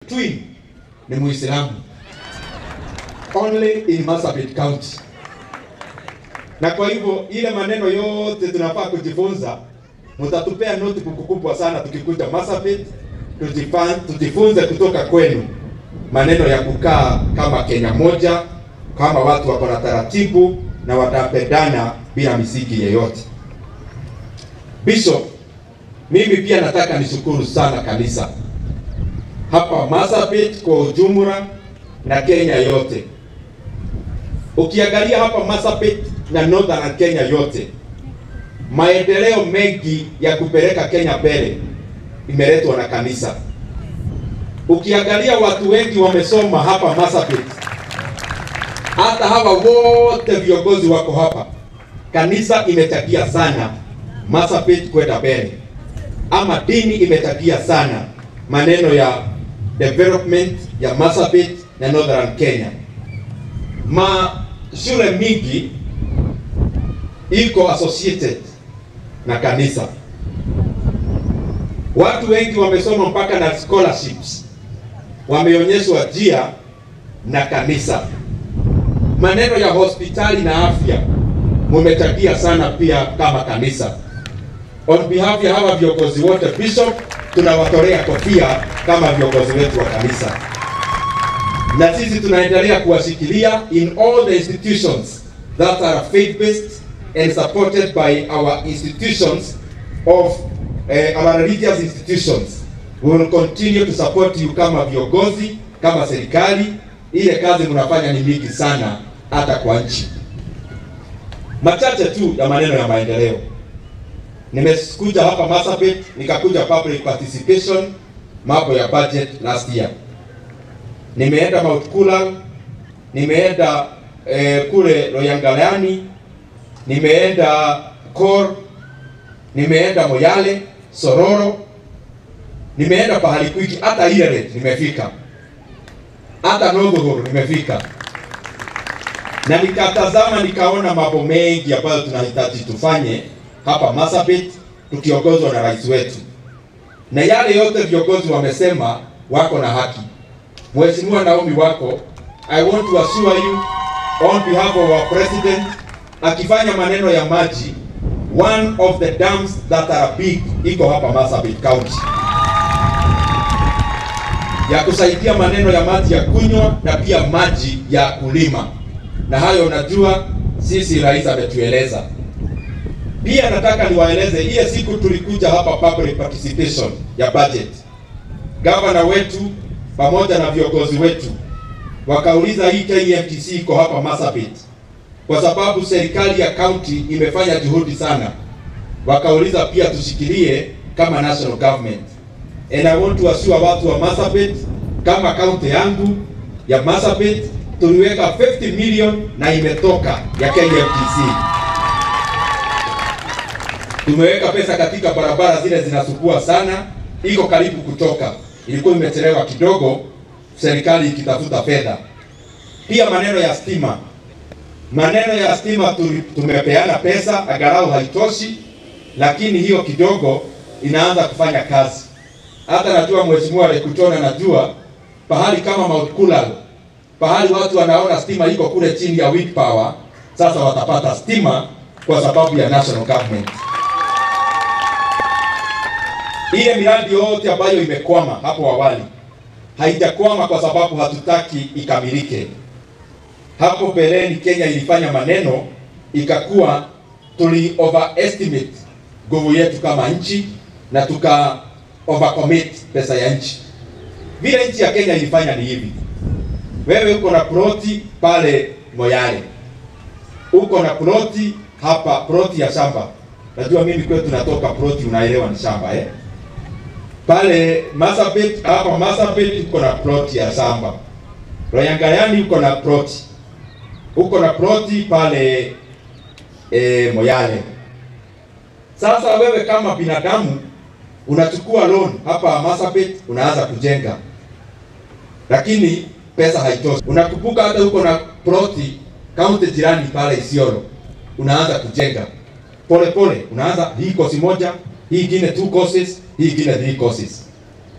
twin ni Muislamu only in Marsabit County. Na kwa hivyo ile maneno yote tunafaa kujifunza, mtatupea notebook kubwa sana tukikuja Marsabit, tujifa- tujifunze kutoka kwenu maneno ya kukaa kama Kenya moja, kama watu wako na taratibu na watapendana bila misiki yeyote. Bishop, mimi pia nataka nishukuru sana kanisa hapa Marsabit kwa ujumla na Kenya yote. Ukiangalia hapa Marsabit na Northern Kenya yote, maendeleo mengi ya kupeleka Kenya mbele imeletwa na kanisa. Ukiangalia watu wengi wamesoma hapa Marsabit, hata hawa wote viongozi wako hapa, kanisa imechangia sana Marsabit kwenda mbele, ama dini imechangia sana maneno ya development ya Marsabit na Northern Kenya. Ma shule mingi iko associated na kanisa. Watu wengi wamesoma mpaka na scholarships, wameonyeshwa njia na kanisa. Maneno ya hospitali na afya mumechangia sana pia kama kanisa. On behalf ya hawa viongozi wote, Bishop, tunawatolea kofia kama viongozi wetu wa kanisa, na sisi tunaendelea kuwashikilia in all the institutions that are faith-based and supported by our institutions of uh, our religious institutions. We will continue to support you kama viongozi, kama serikali. Ile kazi mnafanya ni mingi sana, hata kwa nchi. Machache tu ya maneno ya maendeleo. Nimekuja hapa Marsabit, nikakuja public participation, mambo ya budget last year. Nimeenda Mount Kulal, nimeenda eh, kule Loyangalani, nimeenda Kor, nimeenda Moyale, Sororo, nimeenda pahali kwingi, hata Ileret nimefika, hata Northogoro nimefika, na nikatazama nikaona mambo mengi ambayo tunahitaji tufanye hapa Marsabit tukiongozwa na rais wetu, na yale yote viongozi wamesema wako na haki. Mheshimiwa Naomi wako, I want to assure you on behalf of our president, akifanya maneno ya maji, one of the dams that are big iko hapa Marsabit County ya kusaidia maneno ya maji ya kunywa na pia maji ya kulima, na hayo najua sisi rais ametueleza. Pia nataka niwaeleze, ile siku tulikuja hapa public participation ya budget, gavana wetu pamoja na viongozi wetu wakauliza hii KMTC iko hapa Marsabit kwa sababu serikali ya county imefanya juhudi sana, wakauliza pia tushikilie kama national government. And I want to assure watu wa Marsabit kama county yangu ya Marsabit tuliweka 50 million na imetoka ya KMTC. Tumeweka pesa katika barabara zile zinasukua sana, iko karibu kutoka, ilikuwa imechelewa kidogo, serikali ikitafuta fedha. Pia maneno ya stima, maneno ya stima tu- tumepeana pesa, angalau haitoshi, lakini hiyo kidogo inaanza kufanya kazi. Hata najua mheshimiwa Lekutona, najua pahali kama Mount Kulal, pahali watu wanaona stima iko kule chini ya wind power, sasa watapata stima kwa sababu ya national government. Ile miradi yote ambayo imekwama hapo awali haijakwama kwa sababu hatutaki ikamilike. Hapo mbeleni Kenya ilifanya maneno ikakuwa tuli overestimate nguvu yetu kama nchi na tuka overcommit pesa ya nchi. Vile nchi ya Kenya ilifanya ni hivi: wewe uko na ploti pale Moyale, uko na ploti hapa, ploti ya shamba. Najua mimi kwetu natoka ploti, unaelewa ni shamba eh? Pale Marsabit, hapa Marsabit uko na ploti ya shamba. Loyangalani uko na ploti, uko na ploti pale e, Moyale. Sasa wewe kama binadamu unachukua loan hapa Marsabit, unaanza kujenga, lakini pesa haitoshi. Unakumbuka hata uko na ploti kaunti jirani pale Isiolo, unaanza kujenga pole pole, unaanza hii kosi moja, hii ingine two courses, hii ingine three courses.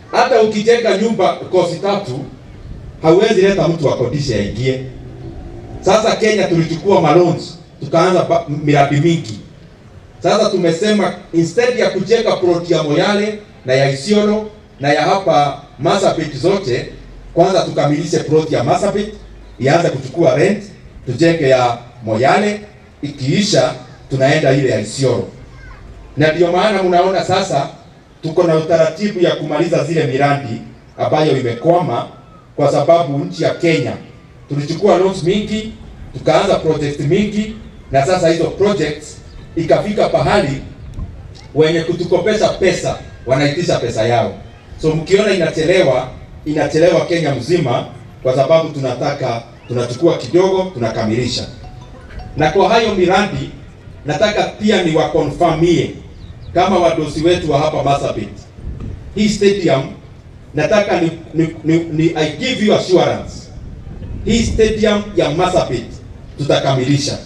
Hata ukijenga nyumba kosi tatu, hauwezi leta mtu akodishe aingie. Sasa Kenya tulichukua maloans tukaanza ba- miradi mingi. Sasa tumesema instead ya kujenga plot ya Moyale na ya Isiolo na ya hapa Marsabit zote, kwanza tukamilishe plot ya Marsabit ianze kuchukua rent, tujenge ya Moyale, ikiisha tunaenda ile ya Isiolo. Na ndio maana mnaona sasa tuko na utaratibu ya kumaliza zile miradi ambayo imekwama, kwa sababu nchi ya Kenya tulichukua loans mingi, tukaanza project mingi, na sasa hizo projects ikafika pahali wenye kutukopesha pesa wanaitisha pesa yao. So mkiona inachelewa, inachelewa Kenya mzima, kwa sababu tunataka tunachukua kidogo, tunakamilisha. Na kwa hayo miradi nataka pia ni wakonfirmie kama wadosi wetu wa hapa Marsabit, hii stadium nataka ni, ni, ni, ni I give you assurance, hii stadium ya Marsabit tutakamilisha.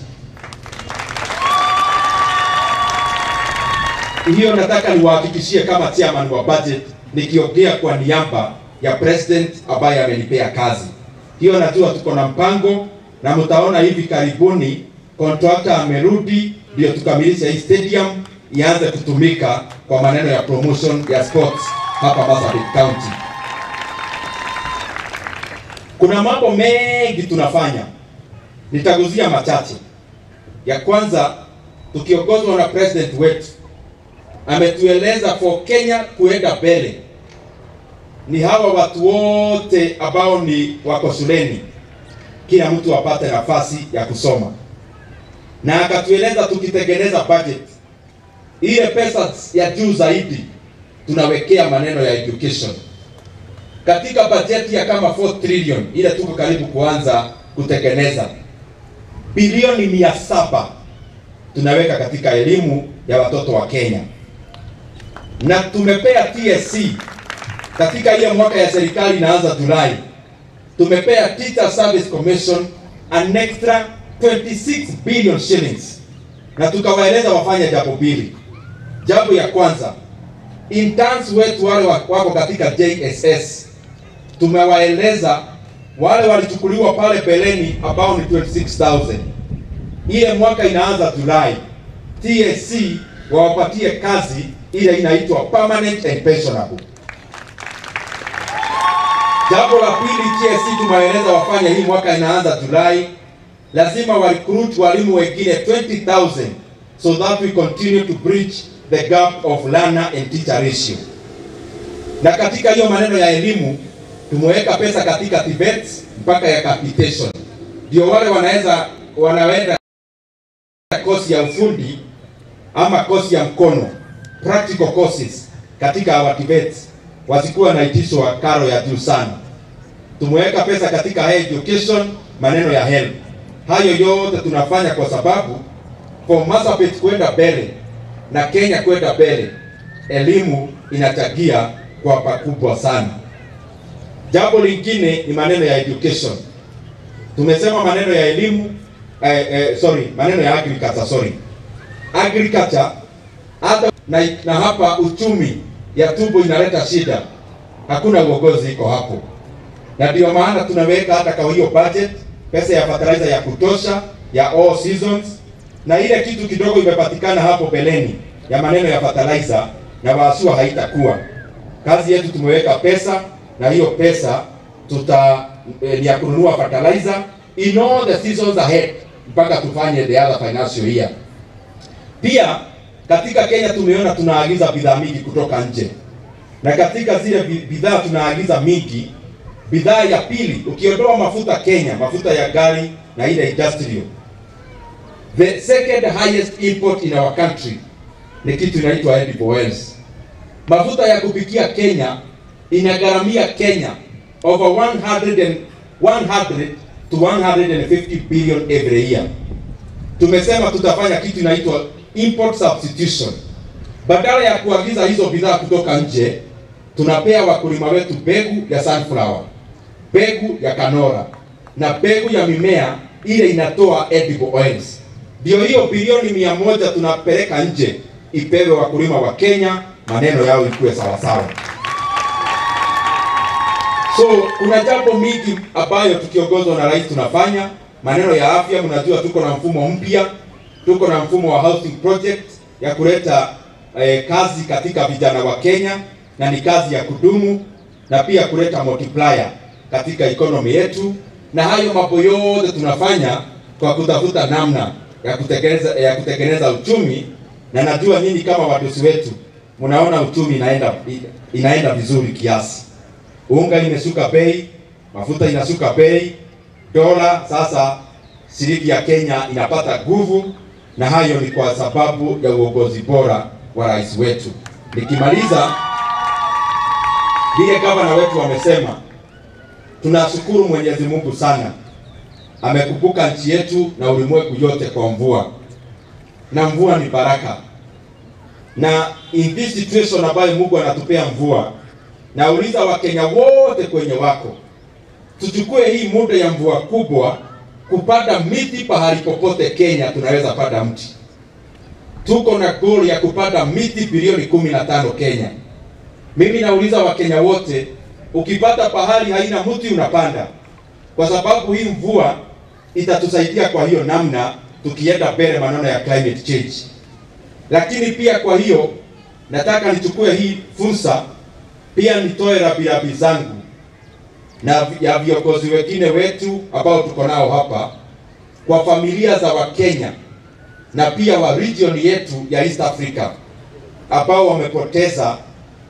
hiyo nataka niwahakikishie kama chairman wa budget, nikiongea kwa niaba ya president ambaye amenipea kazi hiyo. Najua tuko na mpango na mtaona hivi karibuni contractor amerudi, ndio tukamilisha hii stadium ianze kutumika kwa maneno ya promotion ya sports hapa Marsabit County. Kuna mambo mengi tunafanya, nitaguzia machache. Ya kwanza tukiongozwa na president wetu ametueleza for Kenya kuenda mbele ni hawa watu wote ambao ni wako shuleni, kila mtu apate nafasi ya kusoma, na akatueleza tukitengeneza budget ile pesa ya juu zaidi tunawekea maneno ya education katika bajeti ya kama 4 trillion ile tuko karibu kuanza kutengeneza, bilioni mia saba tunaweka katika elimu ya watoto wa Kenya na tumepea TSC katika ile mwaka ya serikali inaanza Julai, tumepea Teacher Service Commission an extra 26 billion shillings, na tukawaeleza wafanye jambo mbili. Jambo ya kwanza, interns wetu wale wako katika JSS tumewaeleza wale walichukuliwa pale beleni ambao ni 26000 ile mwaka inaanza Julai, TSC wawapatie kazi ile inaitwa permanent and pensionable. Jambo la pili, TSC tumewaeleza wafanye hii mwaka inaanza Julai, lazima wa recruit walimu wengine 20000 so that we continue to bridge the gap of learner and teacher ratio. Na katika hiyo maneno ya elimu tumeweka pesa katika TVET mpaka ya capitation, ndio wale wanaweza wanaenda kosi ya ufundi ama kosi ya mkono practical courses katika our TVET wasikuwa naitishwa karo ya juu sana. Tumeweka pesa katika higher education, maneno ya help. Hayo yote tunafanya kwa sababu for Marsabit kwenda mbele na Kenya kwenda mbele, elimu inachangia kwa pakubwa sana. Jambo lingine ni maneno ya education. Tumesema maneno ya elimu eh, eh, sorry, maneno ya agriculture, sorry. Agriculture hata na, na hapa uchumi ya tumbo inaleta shida, hakuna uongozi iko hapo, na ndio maana tunaweka hata kwa hiyo budget pesa ya fertilizer ya kutosha ya all seasons, na ile kitu kidogo imepatikana hapo beleni ya maneno ya fertilizer na waasua haitakuwa kazi yetu. Tumeweka pesa na hiyo pesa tuta eh, ni ya kununua fertilizer in all the seasons ahead mpaka tufanye the other financial year. Pia katika Kenya tumeona tunaagiza bidhaa mingi kutoka nje, na katika zile bidhaa tunaagiza mingi, bidhaa ya pili ukiondoa mafuta Kenya, mafuta ya gari na ile industrial, the second highest import in our country ni kitu inaitwa edible oils. Mafuta ya kupikia Kenya inagharamia Kenya over 100 and 100 to 150 billion every year. Tumesema tutafanya kitu inaitwa import substitution. Badala ya kuagiza hizo bidhaa kutoka nje, tunapea wakulima wetu mbegu ya sunflower, mbegu ya kanora na mbegu ya mimea ile inatoa edible oils. Ndio hiyo bilioni mia moja tunapeleka nje ipewe wakulima wa Kenya, maneno yao ikuwe sawasawa. So kuna jambo mingi ambayo tukiongozwa na rais tunafanya. Maneno ya afya, mnajua tuko na mfumo mpya, tuko na mfumo wa housing project ya kuleta eh, kazi katika vijana wa Kenya na ni kazi ya kudumu na pia kuleta multiplier katika economy yetu, na hayo mambo yote tunafanya kwa kutafuta namna ya kutekeleza ya kutengeneza uchumi, na najua nyinyi kama wadosi wetu mnaona uchumi inaenda inaenda vizuri kiasi. Unga imeshuka bei, mafuta inashuka bei, dola sasa, shilingi ya Kenya inapata nguvu, na hayo ni kwa sababu ya uongozi bora wa rais wetu. Nikimaliza, vile gavana wetu wamesema, tunashukuru Mwenyezi Mungu sana, amekumbuka nchi yetu na ulimwengu yote kwa mvua, na mvua ni baraka, na in this situation ambayo Mungu anatupea mvua, nauliza Wakenya wote kwenye wako, tuchukue hii muda ya mvua kubwa kupanda miti pahali popote Kenya tunaweza panda mti. Tuko na goal ya kupanda miti bilioni kumi na tano Kenya. Mimi nauliza Wakenya wote, ukipata pahali haina mti unapanda, kwa sababu hii mvua itatusaidia kwa hiyo namna, tukienda mbele maneno ya climate change. Lakini pia kwa hiyo nataka nichukue hii fursa pia nitoe rambirambi zangu na ya viongozi wengine wetu ambao tuko nao hapa kwa familia za Wakenya na pia wa region yetu ya East Africa ambao wamepoteza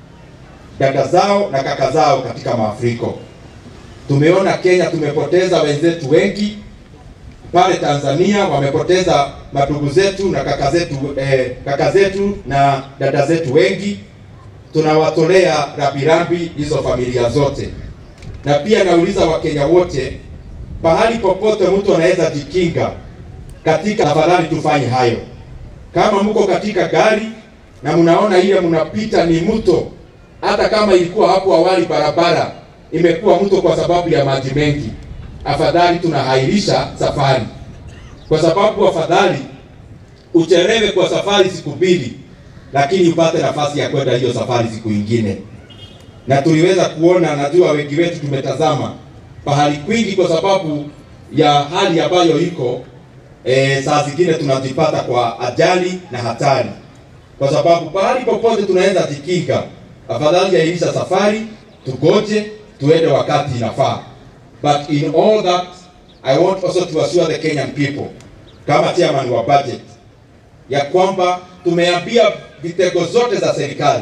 dada zao na kaka zao katika mafuriko. Tumeona Kenya tumepoteza wenzetu wengi, pale Tanzania wamepoteza madugu zetu na kaka zetu eh, kaka zetu na dada zetu wengi. Tunawatolea rambirambi hizo familia zote, na pia nauliza Wakenya wote, pahali popote mtu anaweza jikinga katika, tafadhali tufanye hayo. Kama mko katika gari na mnaona ile mnapita ni mto, hata kama ilikuwa hapo awali barabara imekuwa mto kwa sababu ya maji mengi, afadhali tunahairisha safari, kwa sababu afadhali uchelewe kwa safari siku mbili, lakini upate nafasi ya kwenda hiyo safari siku ingine. Na tuliweza kuona, najua wengi wetu tumetazama pahali kwingi, kwa sababu ya hali ambayo iko e, saa zingine tunajipata kwa ajali na hatari, kwa sababu pahali popote tunaweza jikinga, afadhali airisha safari, tugoje tuende wakati inafaa. But in all that I want also to assure the Kenyan people kama chairman wa budget ya kwamba tumeambia vitengo zote za serikali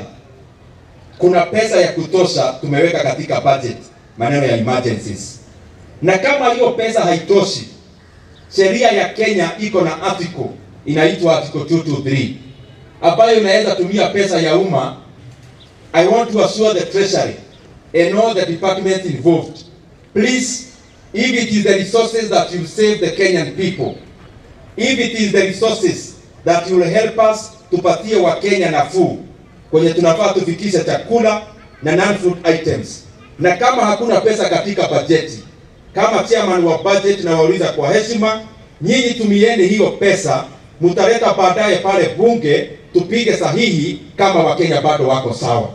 kuna pesa ya kutosha tumeweka katika budget maneno ya emergencies, na kama hiyo pesa haitoshi, sheria ya Kenya iko na article inaitwa article 223 ambayo inaweza tumia pesa ya umma. I want to assure the treasury and all the departments involved please if it is the resources that will save the Kenyan people if it is the resources that will help us tupatie Wakenya nafuu kwenye tunafaa tufikishe chakula na non-food items, na kama hakuna pesa katika bajeti, kama chairman wa budget na wauliza kwa heshima, nyinyi tumieni hiyo pesa, mtaleta baadaye pale bunge tupige sahihi kama Wakenya bado wako sawa.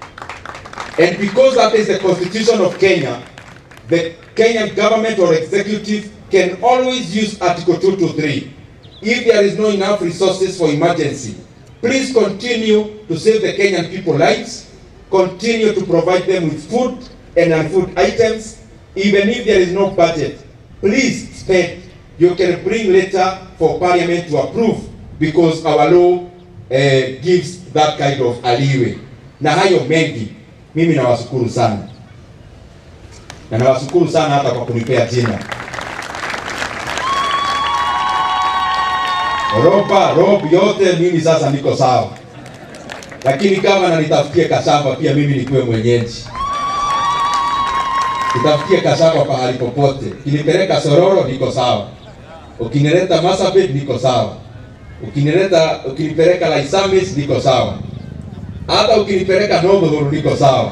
And because that is the constitution of Kenya, the Kenyan government or executive can always use Article 223 if there is no enough resources for emergency. Please continue to save the Kenyan people lives, continue to provide them with food and non-food items, even if there is no budget. Please spend. You can bring later for parliament to approve because our law uh, gives that kind of leeway. Na hayo mengi, mimi nawashukuru sana na nawashukuru sana hata kwa kunipea jina Roba rob yote, mimi sasa niko sawa, lakini kama na nitafutie kashamba pia mimi nikuwe mwenyeji, nitafutie kashamba pahali popote. Ukinipeleka Sororo niko sawa, ukinileta Marsabit niko sawa, ukinileta ukinipeleka Laisamis niko sawa, hata ukinipeleka Northhuru niko sawa.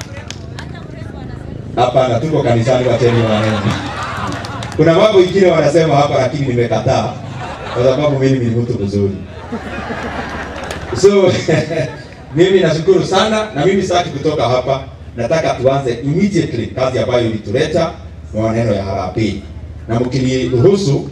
Hapana, tuko kanisani, wacheni maneno. Kuna mambo ingine wanasema hapa, lakini nimekataa kwa sababu mimi ni mtu mzuri. So mimi nashukuru sana, na mimi sitaki kutoka hapa. nataka tuanze immediately kazi ambayo ilituleta na maneno ya harambee, na mkiniruhusu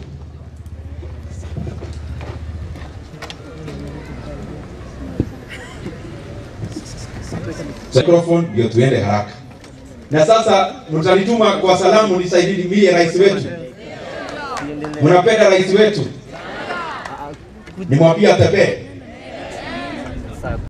microphone ndio tuende haraka. Na sasa mtanituma kwa salamu nisaidie rais wetu. Mnapenda rais wetu? Nimwambie atembee.